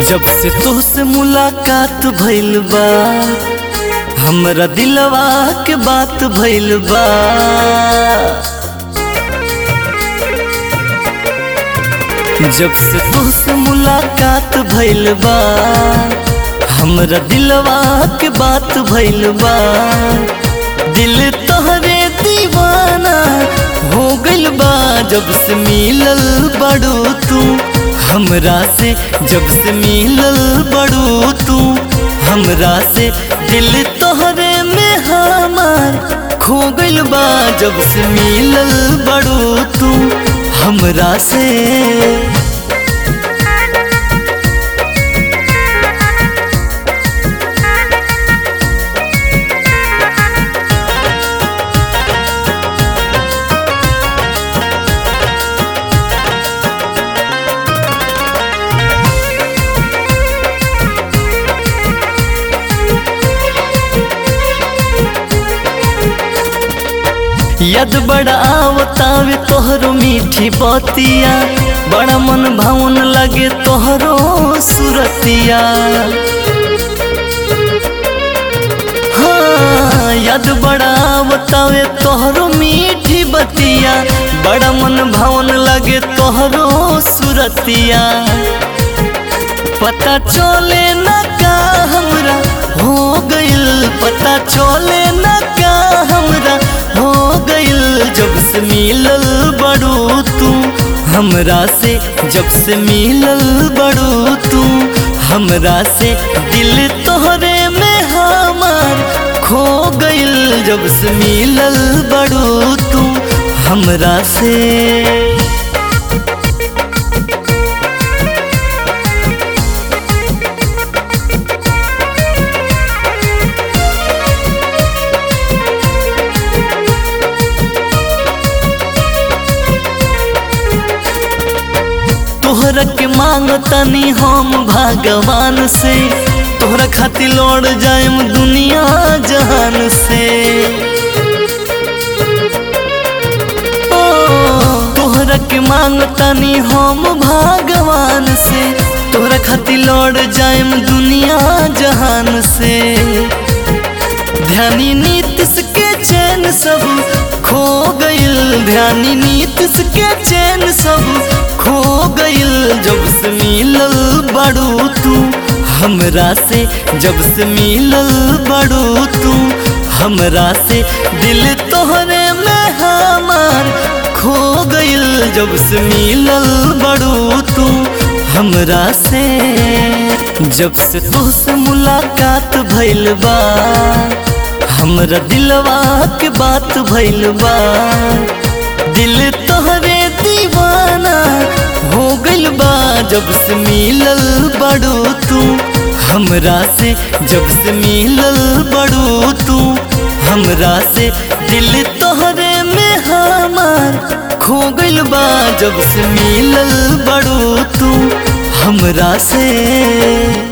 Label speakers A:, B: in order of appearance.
A: जब से तोहसे मुलाकात भइल बा हमरा दिलवा के बात भइल बा जब से तोहसे मुलाकात भइल बा हमरा दिलवा के बात भइल बा दिल तोहरे दीवाना हो गइल बा जब से मिलल बड़ू तू हमरा से जब से मिलल बड़ू तू हमरा से दिल तोहरे में हमार खो गइल बा जब से मिलल बड़ू तू हमरा से यद बड़ा आवतावे तोहरो मीठी बतिया बड़ा मन भावन लगे तोहरो सुरतिया हाँ यद बड़ा आवतावे तोहरो मीठी बतिया बड़ा मन भावन लगे तोहरो सुरतिया पता चले न का हमरा हो गइल पता चले न का हमरा हो गइल जब से मिलल बड़ू तू हमरा से जब से मिलल बड़ू तू हमरा से दिल तोहरे में हमार खो गइल जब से मिलल बड़ू तू हमरा से तोहरा के मांगतनी हम भगवान से तोहरा खातिर लौट जाएम दुनिया जहान से ओ तोहरा के मांगतनी हम भगवान से तोहरा खातिर लौट जाएम दुनिया जहान से ध्यानी नीतिश के चैन सब खो गइल ध्यानी नीतिश के चैन सब खो गइल जब से मिलल बड़ू तू हमरा से जब से मिलल बड़ू तू हमरा से दिल तोहरे में हमार खो गइल जब से मिलल बड़ू तू हमरा से जब से तोहसे मुलाकात भइल बा हमरा दिलवा के बात भइल बा दिल तोहरे दीवाना हो गइल बा जब से मिलल बड़ू तू हमरा से जब से मिलल बड़ू तू हमरा से दिल तोहरे में हमार खो गइल बा जब से मिलल बड़ू तू हमरा से